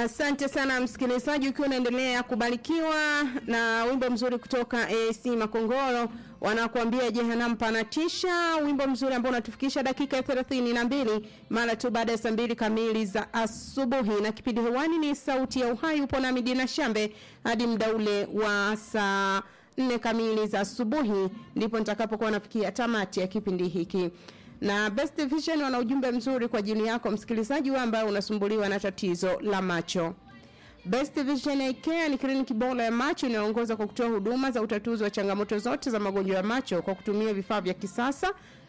Asante sana msikilizaji, ukiwa unaendelea kubarikiwa na wimbo mzuri kutoka AC Makongoro wanakuambia Jehanamu panatisha, wimbo mzuri ambao unatufikisha dakika ya thelathini na mbili mara tu baada ya saa mbili kamili za asubuhi, na kipindi hewani ni Sauti ya Uhai. Upo nami Dina Shambe hadi muda ule wa saa nne kamili za asubuhi, ndipo nitakapokuwa nafikia tamati ya kipindi hiki na Best Vision wana ujumbe mzuri kwa ajili yako msikilizaji wewe ambaye unasumbuliwa na tatizo la macho. Best Vision Eye Care ni kliniki bora ya macho inayoongoza kwa kutoa huduma za utatuzi wa changamoto zote za magonjwa ya macho kwa kutumia vifaa vya kisasa.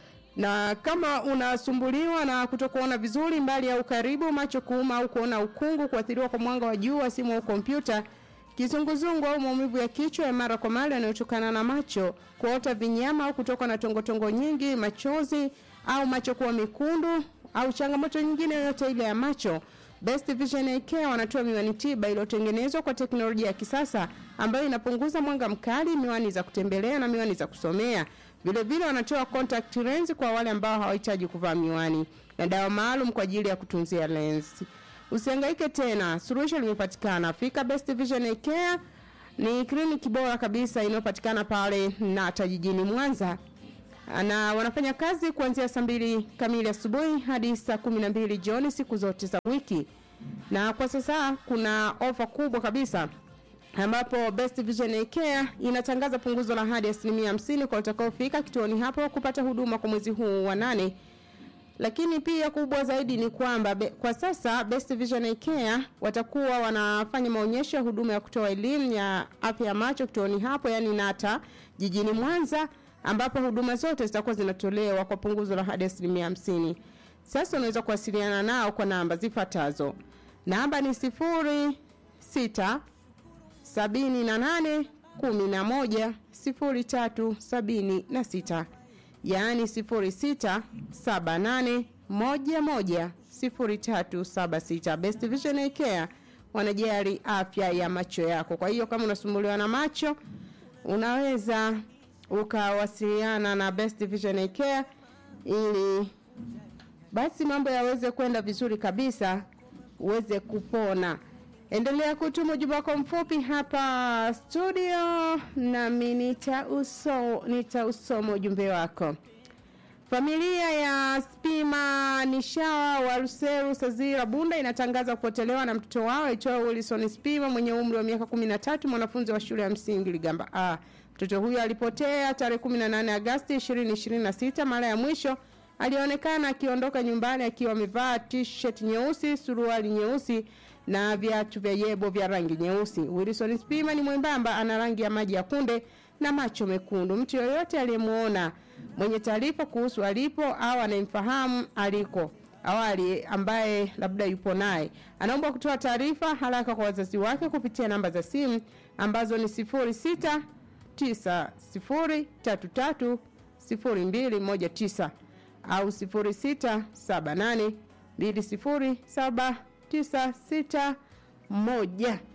Na kama unasumbuliwa na kutokuona vizuri mbali au karibu, macho kuuma au kuona ukungu, kuathiriwa kwa mwanga wa jua, simu au kompyuta, kizunguzungu au maumivu ya kichwa ya mara kwa mara yanayotokana na macho, kuota vinyama au kutoka na tongotongo nyingi, machozi au macho kuwa mekundu au changamoto nyingine yoyote ile ya macho, Best Vision Eye Care wanatoa miwani tiba iliyotengenezwa kwa teknolojia ya kisasa ambayo inapunguza mwanga mkali, miwani za kutembelea na miwani za kusomea. Vile vile wanatoa contact lens kwa wale ambao hawahitaji kuvaa miwani na dawa maalum kwa ajili ya kutunzia lens. Usihangaike tena, suluhisho limepatikana. Fika Best Vision Eye Care ni kliniki bora kabisa inayopatikana pale Nata jijini Mwanza na wanafanya kazi kuanzia saa mbili kamili asubuhi hadi saa kumi na mbili jioni siku zote za wiki. Na kwa sasa kuna ofa kubwa kabisa ambapo Best Vision Eye Care inatangaza punguzo la hadi asilimia hamsini kwa utakaofika kituoni hapo kupata huduma kwa mwezi huu wa nane. Lakini pia kubwa zaidi ni kwamba be, kwa sasa Best Vision Eye Care watakuwa wanafanya maonyesho ya huduma ya kutoa elimu ya afya ya macho kituoni hapo, yani Nata jijini Mwanza ambapo huduma zote zitakuwa zinatolewa kwa punguzo la hadi asilimia hamsini. Sasa unaweza kuwasiliana nao kwa namba zifuatazo. Namba ni sifuri sita sabini na nane kumi na moja sifuri tatu sabini na sita yaani sifuri sita saba nane moja moja sifuri tatu saba sita. Best Vision Eye Care wanajali afya ya macho yako. Kwa hiyo kama unasumbuliwa na macho unaweza ukawasiliana na Best Vision Eye Care ili basi mambo yaweze kwenda vizuri kabisa, uweze kupona. Endelea kutuma ujumbe wako mfupi hapa studio, nami nitauso nitausoma ujumbe wako. Familia ya Spima Nishawa wa Ruseru Sazira Bunda inatangaza kupotelewa na mtoto wao aitwaye Wilson Spima mwenye umri wa miaka 13 mwanafunzi wa shule ya msingi Ligamba A. Mtoto huyo alipotea tarehe 18 Agosti 2026. Mara ya mwisho alionekana akiondoka nyumbani akiwa amevaa t-shirt nyeusi, suruali nyeusi na viatu vya yebo vya rangi nyeusi. Wilson Spima ni mwembamba, ana rangi ya maji ya kunde na macho mekundu. Mtu yoyote aliyemuona mwenye taarifa kuhusu alipo au anayemfahamu aliko awali ambaye labda yupo naye anaomba kutoa taarifa haraka kwa wazazi wake kupitia namba za simu ambazo ni sifuri sita tisa sifuri tatu tatu sifuri mbili moja tisa au sifuri sita saba nane mbili sifuri saba tisa sita moja